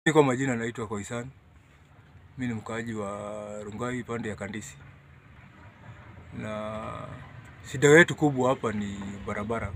Mi kwa majina naitwa Koisan. Mi ni mkaaji wa Rungai pande ya Kandisi, na shida yetu kubwa hapa ni barabara,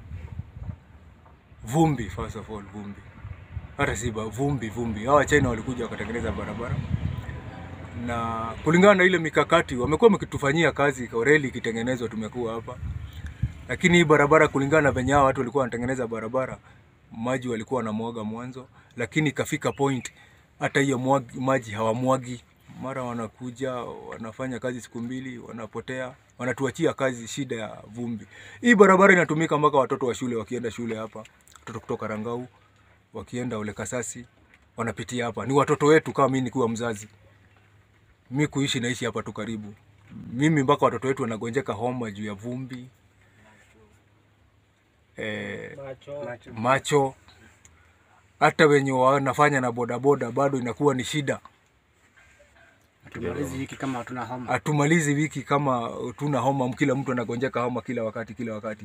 vumbi. First of all, vumbi, hata si ba- vumbi vumbi. Hawa China walikuja wakatengeneza barabara, na kulingana na ile mikakati wamekuwa wakitufanyia kazi, reli ikitengenezwa, tumekuwa hapa lakini hii barabara kulingana na venye hao watu walikuwa wanatengeneza barabara, maji walikuwa wanamwaga mwanzo, lakini ikafika point hata hiyo mwagi- maji hawamwagi. Mara wanakuja wanafanya kazi siku mbili, wanapotea, wanatuachia kazi, shida ya vumbi. Hii barabara inatumika mpaka watoto wa shule wakienda shule hapa, watoto kutoka Rangau wakienda Ole Kasasi wanapitia hapa. Ni watoto wetu, kama mimi nikiwa mzazi, mi kuishi naishi hapa tu karibu, mimi mpaka watoto wetu wanagonjeka homa juu ya vumbi eh, macho hata wenye wanafanya na bodaboda bado inakuwa ni shida. Tumalizi wiki kama hatuna homa. Hatumalizi wiki kama tuna homa, kila mtu anagonjeka homa kila wakati kila wakati.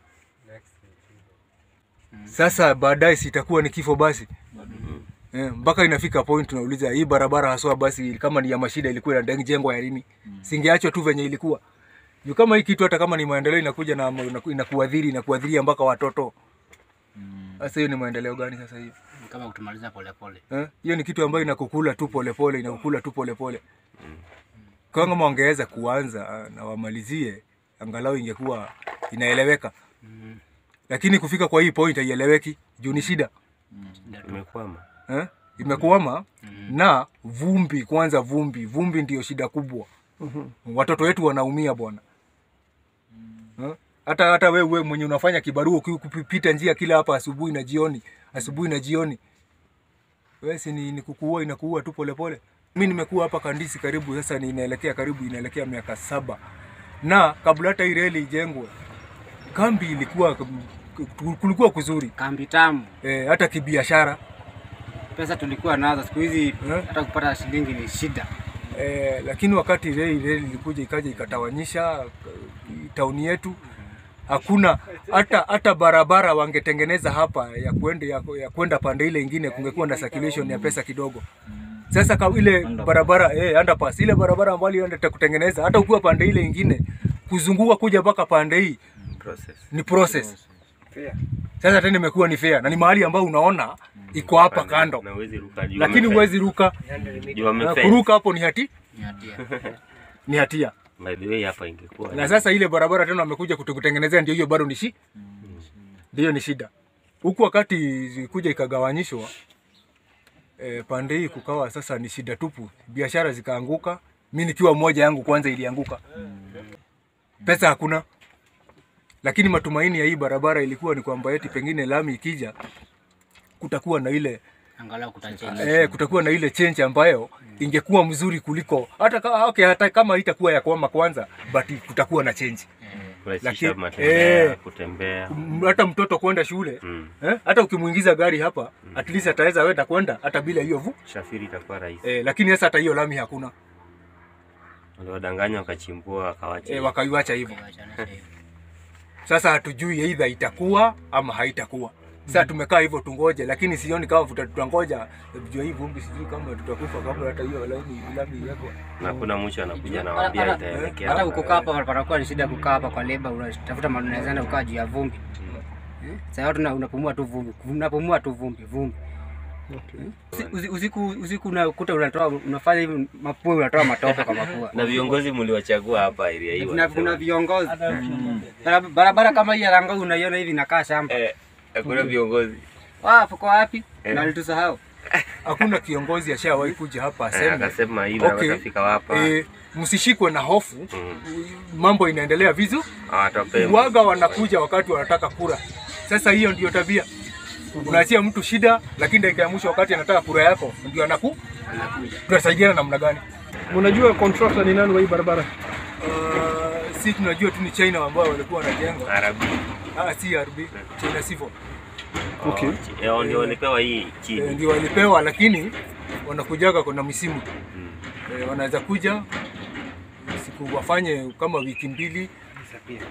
Sasa baadaye sitakuwa ni kifo basi eh, mpaka inafika point tunauliza hii barabara haswa basi kama ni ya mashida ilikuwa inajengwa ya lini? Singeachwa tu venye ilikuwa juu kama hii kitu hata kama ni maendeleo inakuja na inaku- inakuadhiri inakuadhiria mpaka watoto. Sasa hiyo ni maendeleo gani sasa hiyo? Ni kama kutumaliza polepole. Eh, hiyo ni kitu ambayo inakukula tu polepole, inakukula tu polepole. Kwa kama wangeweza kuanza ah, na wamalizie, angalau ingekuwa inaeleweka, lakini kufika kwa hii point haieleweki juu ni shida Imekwama. eh? Imekuama na vumbi. Kwanza vumbi, vumbi ndio shida kubwa. Watoto wetu wanaumia bwana eh? hata hata wewe wewe mwenye unafanya kibarua uki- kupita njia kila hapa asubuhi na jioni, asubuhi na jioni wewe si ni, ni kukuua inakuua tu polepole. Mi nimekuwa hapa Kandisi karibu sasa, ni inaelekea karibu inaelekea miaka saba, na kabla hata hii reli ijengwe, kambi ilikuwa kulikuwa kuzuri Kambi tamu. e, hata kibiashara Pesa tulikuwa nazo siku hizi Eh? hata kupata shilingi ni shida. e, lakini wakati reli reli ilikuja ikaja ikatawanyisha eh, tauni yetu, hakuna hata hata barabara wangetengeneza hapa ya kwenda ya, ya kwenda pande ile ingine, kungekuwa na circulation ya pesa kidogo. Sasa ka ile barabara eh, underpass ile barabara ambayo ilienda kutengeneza, hata ukiwa pande ile ingine kuzunguka kuja mpaka pande hii Process. ni process. Sasa tena imekuwa ni fair na ni mahali ambao unaona iko hapa kando, Na huwezi ruka juu. lakini wamefence. huwezi ruka. Juu Na wamefence. kuruka hapo ni hati Ni hatia. ni hatia. By the way hapa ingekuwa. Na sasa ile barabara tena wamekuja kutukutengenezea, ndio hiyo bado ni shi, ndio ni shida. Huku wakati zikuja ikagawanyishwa e, pande hii kukawa sasa ni shida tupu, biashara zikaanguka. Mi nikiwa mmoja yangu kwanza ilianguka, pesa hakuna, lakini matumaini ya hii barabara ilikuwa ni kwamba eti pengine lami ikija kutakuwa na ile Angalau kutachange. eh, kutakuwa na ile change ambayo ingekuwa mzuri kuliko hata, ka- okay, hata kama itakuwa ya kwama kwanza but kutakuwa na change Kurahisisha lakini- matembea, eh. kutembea. M- hata mtoto kwenda shule Mm. eh, hata ukimuingiza gari hapa at least ataweza wenda kwenda hata bila hiyo vu Shafiri itakuwa rahisi. eh, lakini sasa hata hiyo lami hakuna Waliwadanganya wakachimbua wakawacha. eh, wakaiwacha hivyo. Tuachane sasa hivi. Sasa hatujui aidha itakuwa ama haitakuwa. Sasa tumekaa hivyo tungoje, lakini sioni kama tuta- tutangoja jua hii vumbi, sijui kama tutakufa kabla hata hiyo lami lami iwekwe. na kuna mwisho anakuja Hata- nawaambia hata- itaelekea. Hata hapa. kukaa hapa patakuwa ni shida kukaa hapa kwa leba, unatafuta mahali unaweza enda kukaa juu ya vumbi. Eh? Sasa watu una- unapumua tu vumbi, unapumua tu vumbi, vumbi. Usi- usi- Usiku usiku unakuta unatoa unafanya hivi mapua unatoa matope kwa mapua. Na viongozi mliwachagua hapa area hii. Kuna wanasema. kuna viongozi. Bara- Barabara kama hii ya Rangau unaiona hivi inakaa shamba. Eh, hakuna viongozi. Wapo kwa wapi? Eh. Na walitusahau. Hakuna kiongozi ashawahi kuja hapa Eh, aseme akasema hivi okay, watafika hapa. eh, msishikwe na hofu, mambo inaendelea vizuri. Hawatapea. Waga wanakuja wakati wanataka kura. Sasa hiyo ndio tabia, unaachia mtu shida, lakini dakika ya mwisho wakati anataka kura yako ndio anaku tunasaidiana namna gani? Unajua contractor ni nani wa hii barabara? Uh, si tunajua tu ni China ambao walikuwa wanajenga, Arabi. ah, si RB China Civil Okay. Oh, chi- eh, ndio walipewa hii eh, chini. ndio walipewa, lakini wanakujaga kuna misimu Mm. eh, wanaweza kuja siku wafanye kama wiki mbili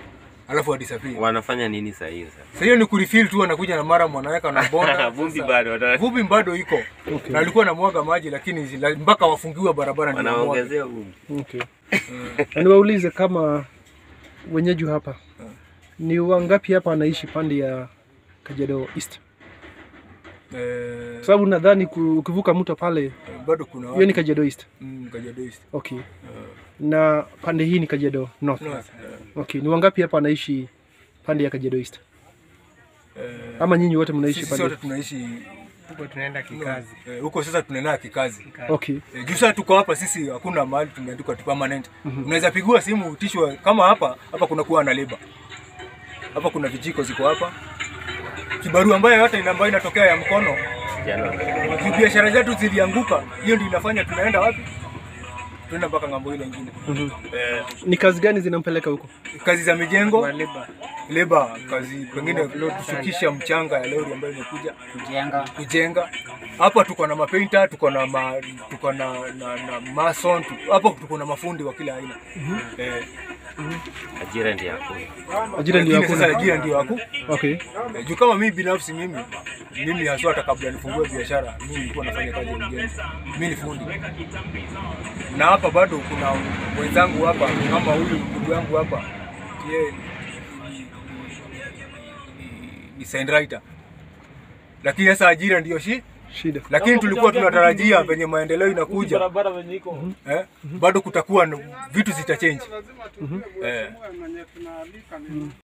alafu adisappear. Wanafanya nini saa hiyo sasa? Sasa hiyo ni kurefill tu, anakuja na mara mwanaweka na bonda Vumbi Sasa, bado wana- vumbi bado iko Okay. na alikuwa anamwaga maji, lakini zila- mpaka wafungiwe barabara ndio wamwage. wanaongezea vumbi. Okay. Na niwaulize kama wenyeji hapa ni wangapi hapa wanaishi pande ya Kajiado East? Eh, Kwa sababu nadhani ku- ukivuka mto pale bado kuna hiyo ni watu Kajiado East. mm, Kajiado East. Okay. Na pande hii ni Kajiado North. No, eh, Okay. Ni wangapi hapa wanaishi pande ya Kajiado East? eh, Ama nyinyi wote mnaishi sisi pande? sote tunaishi Huko tunaenda kikazi. eh, huko sasa tunaenda kikazi Okay. Eh, juu sasa tuko hapa sisi, hakuna mahali tumeandikwa tu permanent. Unaweza pigiwa simu utishwe kama hapa hapa, kuna kuwa na leba hapa, kuna vijiko ziko hapa, kibarua ambayo yote ina- ambayo inatokea ya mkono. Jana wana- Juu biashara zetu zilianguka, hiyo ndio inafanya tunaenda wapi? Tunaenda mpaka ng'ambo ile ingine. Mhm. Eh, Ni kazi gani zinampeleka huko? kazi za mijengo, Leba. leba, kazi pengine kushukisha mchanga ya lori ambayo imekuja Kujenga. kujenga hapa tuko na mapainta tuko na ma, tuko na, na, na mason tu- hapo tuko na mafundi wa kila aina eh, ajira ndio hakuna. Ajira ndio lakini sasa hakuna. ajira ndio haku Okay. eh, juu kama mimi binafsi mimi mimi haswa hata kabla nifungue biashara mimi nilikuwa nafanya kazi ya ujenzi mimi ni fundi na hapa bado kuna wenzangu hapa kama huyu ndugu yangu hapa yeye ni- ni- ni- ni sign writer lakini sasa ajira ndio shi Shida. lakini tulikuwa tunatarajia venye maendeleo inakuja eh, bado kutakuwa na- vitu zitachange eh.